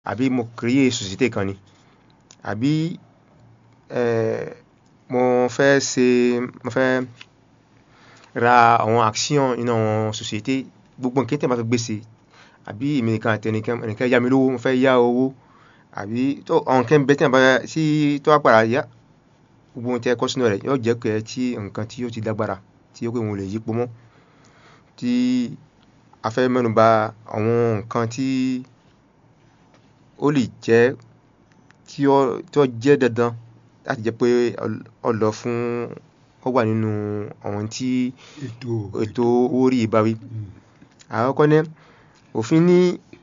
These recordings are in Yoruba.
àbí mo créé société kan ni àbí eh, mo fẹ́ ṣe mo fẹ́ ra àwọn action nínú àwọn société gbogbo nǹkan tí a bá fẹ́ gbé ṣe àbí èmi nìkan àti ẹnìkan ẹnìkan yá mi lówó mo fẹ́ yá owó àbí tó àwọn nǹkan bẹ́ẹ̀ tí a bá sí tó wá padà yá gbogbo ohun tí ẹ kọ́ sínú rẹ̀ yóò jẹ́ pé tí nǹkan tí yóò ti lágbára tí yóò pé wọn ò lè yípo mọ́ tí a fẹ́ mẹ́nu bà àwọn nǹkan tí ó lè jẹ́ tí ó tó jẹ́ dandan láti jẹ́ pé ó lọ fún ó wà nínú àwọn tí ètò ètò owó orí ìbáwí Mm. àkọ́kọ́ náà òfin ní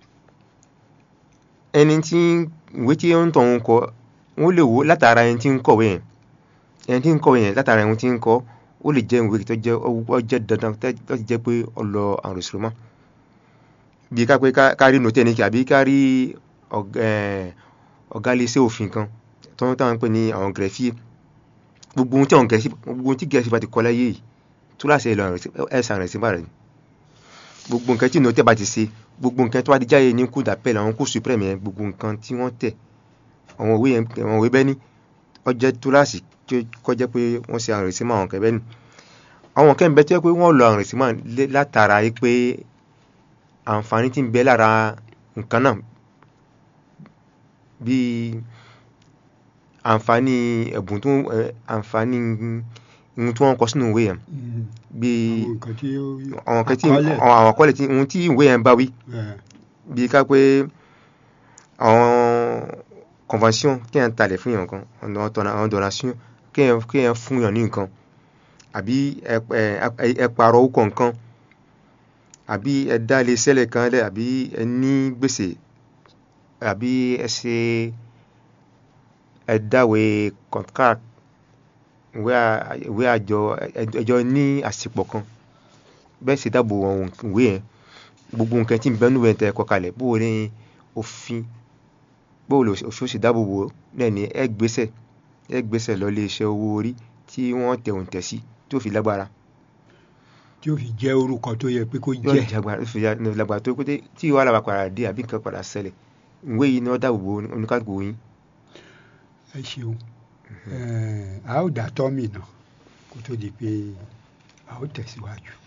ẹni tí ìwé tí ó ń tọ̀ ń kọ wọ́n lè wò látara ẹni tí ń kọ̀wé yẹn ẹni tí ń kọ̀wé yẹn látara ẹni tí ń kọ ó lè jẹ́ ìwé tó jẹ́ ó jẹ́ dandan láti jẹ́ pé ó lọ àrùn ìṣòro mọ́ bí ká pé ká- ká rí nòtẹ́ ní kí àbí ká rí ọ̀g- eh, ọ̀gá iléeṣẹ́ òfin kan tó ń táwọn ń pè ní àwọn gẹ̀rẹ́fì gbogbo ohun tí àwọn gẹ̀rẹ́fì gbogbo ohun tí gẹ̀rẹ́fì bá ti kọ láyé yìí tó láṣẹ ìlọ ẹ̀sán rẹ̀ sí bàrẹ̀ ni gbogbo nǹkan tí nòtẹ́ bá ti ṣe gbogbo nǹkan tó bá di jáde ní kú dàpẹ́lẹ̀ àwọn kú supreme yẹn gbogbo nǹkan tí wọ́n tẹ̀ àwọn òwe yẹn àwọn òwe bẹ́ẹ̀ ni ó jẹ́ túláàsì tó kọjá pé wọ́n ṣe àrùn ìsímọ̀ àwọn kẹ́bẹ́ ni àwọn kẹ́ ń bẹ tó yẹ pé wọ́n lọ àrùn ìsímọ̀ lé- látara yìí pé àǹfààní tí ń bẹ lára nǹkan náà bíi àǹfààní ẹ̀bùn tó ẹ̀, àǹfààní ohun tí wọ́n kọ sínú ìwé yẹn Mm. bíi àwọn nǹkan tí ó àwọn kan tí àkọọ́lẹ̀. àwọn àwọn àkọọ́lẹ̀ tí ohun tí ìwé yẹn bá wí Eh, bíi ká pé àwọn convention kéèyàn talẹ̀ fún yàn kan àwọn tọ̀nà àwọn donation kéèyàn kéèyàn fún yàn ní nǹkan àbí ẹ ẹ ẹ pààrọ̀ orúkọ nǹkan àbí ẹ dá ilé sẹ́lẹ̀ kan lẹ̀ àbí ẹ ní gbèsè àbí ẹ ṣe ẹ dáwé contract ìwé à- ìwé àjọ ẹ- ẹjọ́ ní àsìpọ̀ kan bẹ́ẹ̀ sì dáàbò àwọn ìwé yẹn gbogbo nǹkan tí ń bẹ́ẹ̀ nùwẹ̀ tẹ́ ẹ kọ kalẹ̀ bó o ní òfin bó o lè òfin ó sì dáàbò bò ó náà ní ẹ gbésẹ̀ ẹ gbésẹ̀ lọ ilé iṣẹ́ owó orí tí wọ́n tẹ̀ òǹtẹ̀ sí tó fi lágbára tí ó fi jẹ́ orúkọ tó yẹ pé kó yóò jẹ́ jagbara tó fi ya- ní lágbára tó pété tí wàhálà bá padà dé àbí nǹkan padà ṣẹlẹ̀ ìwé yìí ni wọ́n dáàbò bò oníkàgbò yín ẹ ṣeun Eh, a ó dá tọ́mì náà kó tó di pé a ó tẹ̀síwájú.